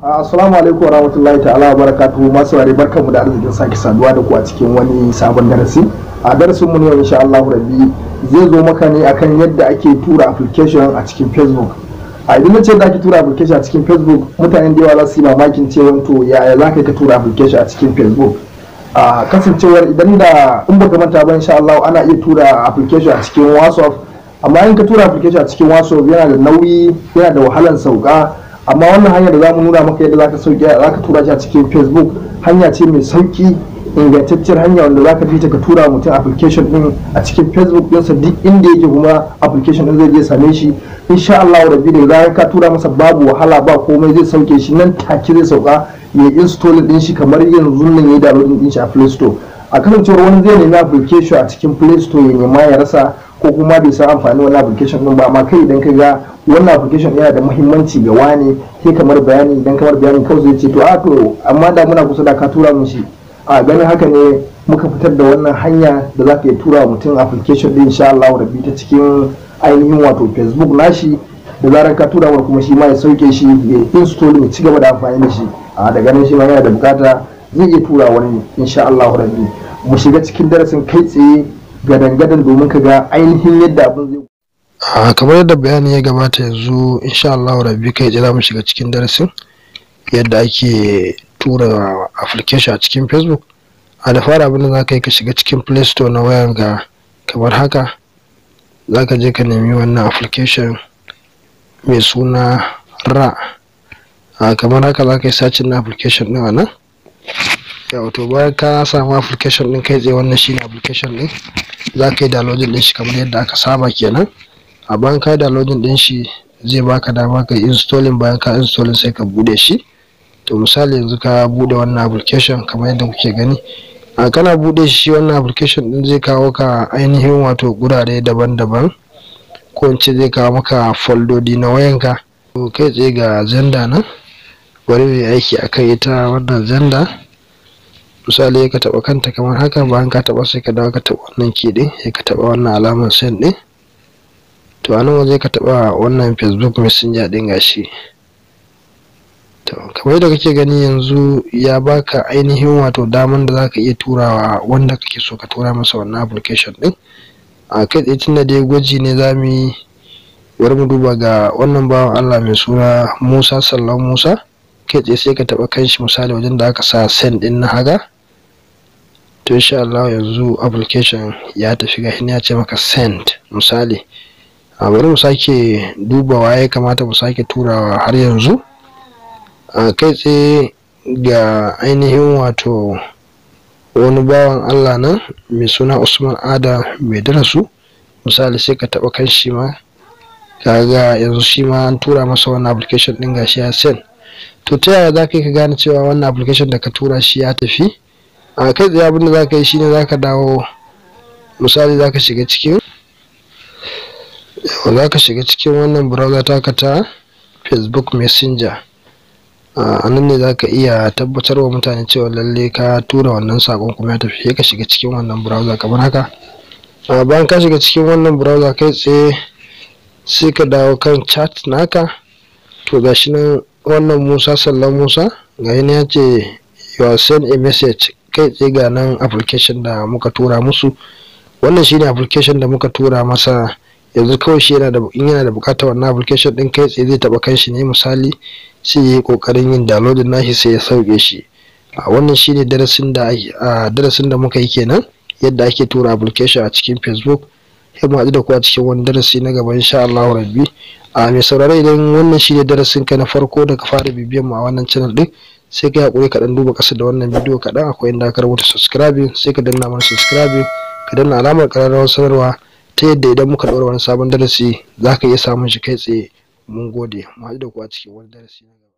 Assalamu alaikum warahmatullahi ta'ala wa barakatuhu masu ware barkanmu da arzikin sake saduwa da ku a cikin wani sabon darasi a darasin mu ne yau insha Allah rabbi zai zo maka ne akan yadda ake tura application a cikin Facebook a idan nace da ake tura application a cikin Facebook mutanen da yawa za su yi mamakin cewa to yaya za ka tura application a cikin Facebook a kasancewar idan da in baka manta ba insha Allah ana iya tura application a cikin WhatsApp amma in ka tura application a cikin WhatsApp yana da nauyi yana da wahalan sauka amma wannan hanyar da za mu nuna maka yadda za ka sauke za ka tura shi a cikin facebook hanya ce mai sauki ingantacciyar hanya wanda za ka bi ta ka tura mutum application din a cikin facebook ɗinsa duk inda yake kuma application din zai je same shi insha Allah rabbi da za ka tura masa babu wahala ba komai zai sauke shi nan take zai sauka ya install din shi kamar yanzu nan ya download din shi a play store a kasancewar wani zai nemi application a cikin play store ya nema ya rasa ko kuma bai san amfani wani application din ba amma kai idan ka ga wannan application yana da muhimmanci ga wani sai kamar bayani idan kamar bayani kawai zai ce to a to amma da muna kusa da ka tura mun shi a ganin haka ne muka fitar da wannan hanya da za ka iya tura mutum application din insha Allah rabbi ta cikin ainihin wato Facebook nashi da zarar ka tura wa kuma shi ma ya sauke shi ya install ya ci gaba da amfani da shi a da ganin shi ma yana da bukata zai iya tura wani insha Allah rabbi mu shiga cikin darasin kai tsaye gadan-gadan domin ka ga ainihin yadda abin zai a kamar yadda bayani ya gabata yanzu insha Allah rabbi kai za mu shiga cikin darasin yadda ake tura application a cikin facebook a da fara abin da za ka yi ka shiga cikin play store na wayan ga kamar haka za ka je ka nemi wannan application mai suna ra a kamar haka za ka yi sacin na application ɗin a nan wato bayan ka samu application ɗin kai tsaye wannan shine application ɗin za ka yi downloading ɗin shi kamar yadda aka saba kenan a bayan ka downloading din shi zai baka dama ka installing bayan ka installing sai ka bude shi to misali yanzu ka bude wannan application kamar yadda kuke gani a kana bude shi wannan application din zai kawo ka ainihin wato gurare daban-daban ko in ce zai kawo maka foldodi na wayanka to kai tsaye ga zenda nan bari mai aiki akan ita wannan zenda misali ka taba kanta kamar haka bayan ka taba sai ka dawo ka taba wannan key din sai ka taba wannan alamar send din to anan waje ka taba wannan facebook messenger din gashi to kamar yadda kake gani yanzu ya baka ainihin wato daman da zaka iya turawa wanda kake so ka tura masa wannan application din a kai tsaye tunda dai gwaji ne za mu yi bari mu duba ga wannan bawan allah mai suna musa sallan musa kai tsaye sai ka taba kanshi misali wajen da aka sa send din na haga to insha Allah yanzu application ya tafi ga ya ce maka send misali a bari mu sake dubawa ya kamata mu sake turawa har yanzu a kai tsaye ga ainihin wato wani bawan allah nan mai suna usman ada mai darasu misali sai ka taba kan shi ma kaga yanzu shi ma an tura masa wannan application din gashi ya send to ta yaya za ka yi ka gane cewa wannan application da ka tura shi ya tafi a kai tsaye abinda za ka yi shine za ka dawo misali za ka shiga cikin za ka shiga cikin wannan browser taka ta facebook messenger a nan ne za ka iya tabbatar wa mutane cewa lalle ka tura wannan sakon kuma ya tafi ka shiga cikin wannan browser kamar haka bayan ka shiga cikin wannan browser kai tsaye sai ka dawo kan chat naka to gashi nan wannan musa sallan musa ga ya ce you send a message kai tsaye ga nan application da muka tura musu wannan shine application da muka tura masa yanzu kawai shi yana da in yana da bukatar wannan application din kai tsaye zai taba kanshi ne misali sai yayi kokarin yin downloading nashi sai ya sauke shi a wannan shine darasin da a darasin da muka yi kenan yadda ake tura application a cikin Facebook sai mu haɗu da ku a cikin wani darasi na gaba insha Allah rabbi a mai saurare idan wannan shine darasin ka na farko da ka fara bibiyan mu a wannan channel din sai ka hakuri ka dan duba kasa da wannan bidiyo kaɗan akwai inda ka rubuta subscribing sai ka danna mana subscribing ka danna alamar ƙararrawar sanarwa ta yadda idan muka ɗaura wani sabon darasi za ka iya samun shi kai tsaye mun gode mu haɗu da ku a cikin wani darasi na gaba